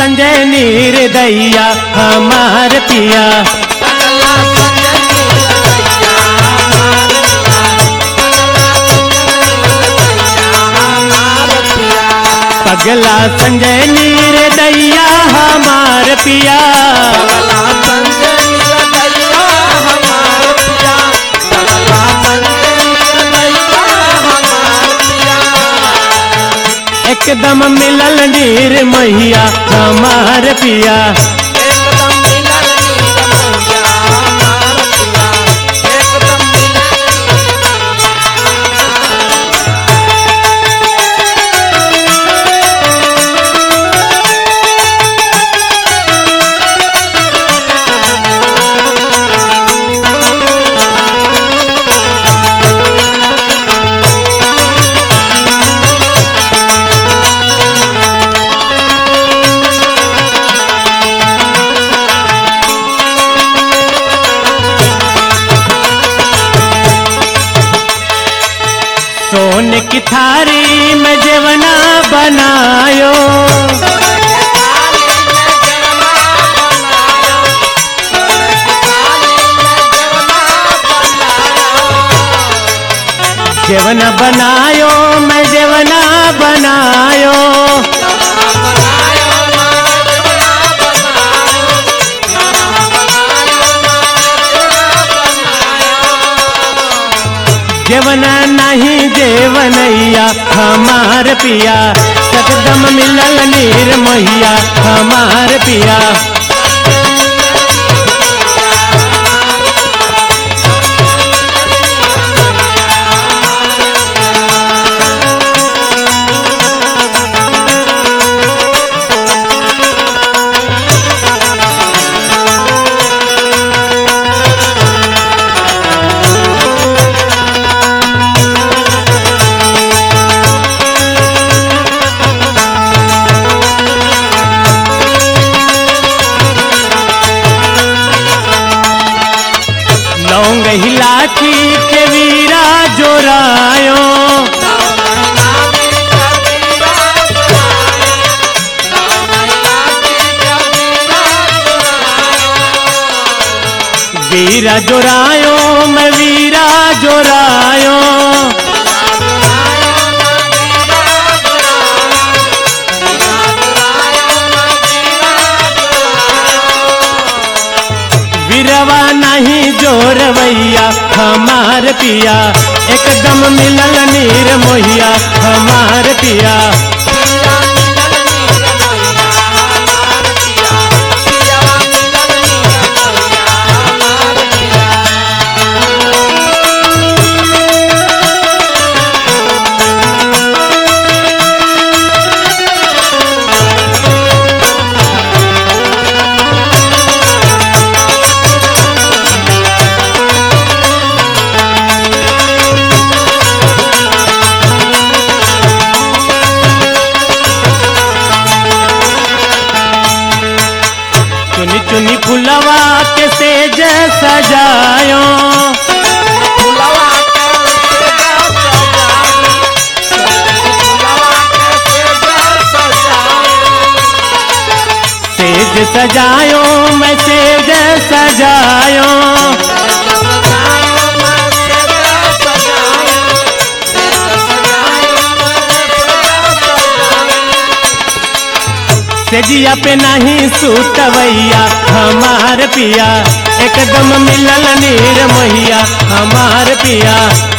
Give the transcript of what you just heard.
संजय नीर दैया हमार पिया पगला संजय नीर दैया हमार पिया एकदम मिलल नीर मैया हमार पिया एकदम मिलल नीर मैया हमार पिया एकदम मिलल सोन की थारी में जेवना बनायो जेवना बनायो मैं जेवना बनायो जेवना नहीं जेवनैया हमार पिया एकदम मिलल नीर मैया हमार पिया लौंग हिलाची के वीरा जोरायो वीरा जोरायो मैं वीरा जोरायो वीरवा नहीं जोरवैया हमार पिया एकदम मिलल नीर मोहिया हमार पिया चुनी चुनी फुलवा के सेज सजायो सेज सजायो मैं सेज सजायो सेजिया पे नहीं सूतवैया हमार पिया एकदम मिलल नीर मैया हमार पिया